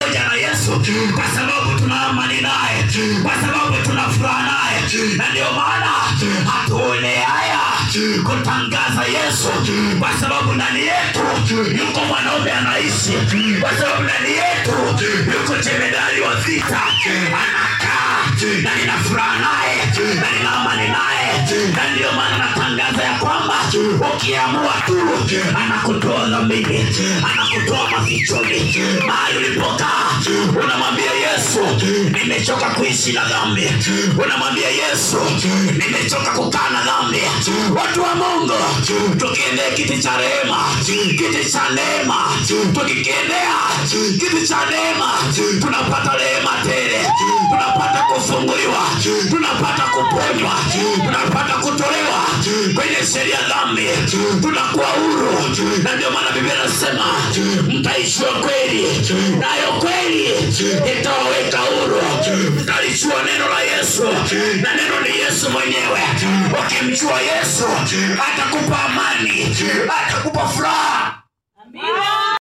pamoja na Yesu kwa sababu tuna amani naye, kwa sababu tuna furaha naye, na ndio maana hatuone haya kutangaza Yesu, kwa sababu ndani yetu yuko mwanaume anaishi, kwa sababu ndani yetu yuko jemedali wa vita anakaa, na nina furaha naye, na nina amani naye, na ndio maana natangaza ya kwamba ukiamua tu anakutoa dhambini, anakutoa mafichoni, mahali ulipokaa, unamwambia Yesu, nimechoka kuishi na dhambi, unamwambia Yesu, nimechoka kukaa na dhambi. Watu wa Mungu, tukiendea kiti cha rehema, kiti cha neema, tukikiendea kiti cha neema, tunapata rehema tele, tunapata kufunguliwa, tunapata kuponywa, tunapata kutolewa kwenye sheria ya dhambi, tunakuwa huru, na ndio maana Biblia inasema mtaishua kweli, nayo kweli itawaweka huru. Mtalijua neno la Yesu, na neno ni Yesu mwenyewe. Ukimjua Yesu atakupa amani, atakupa furaha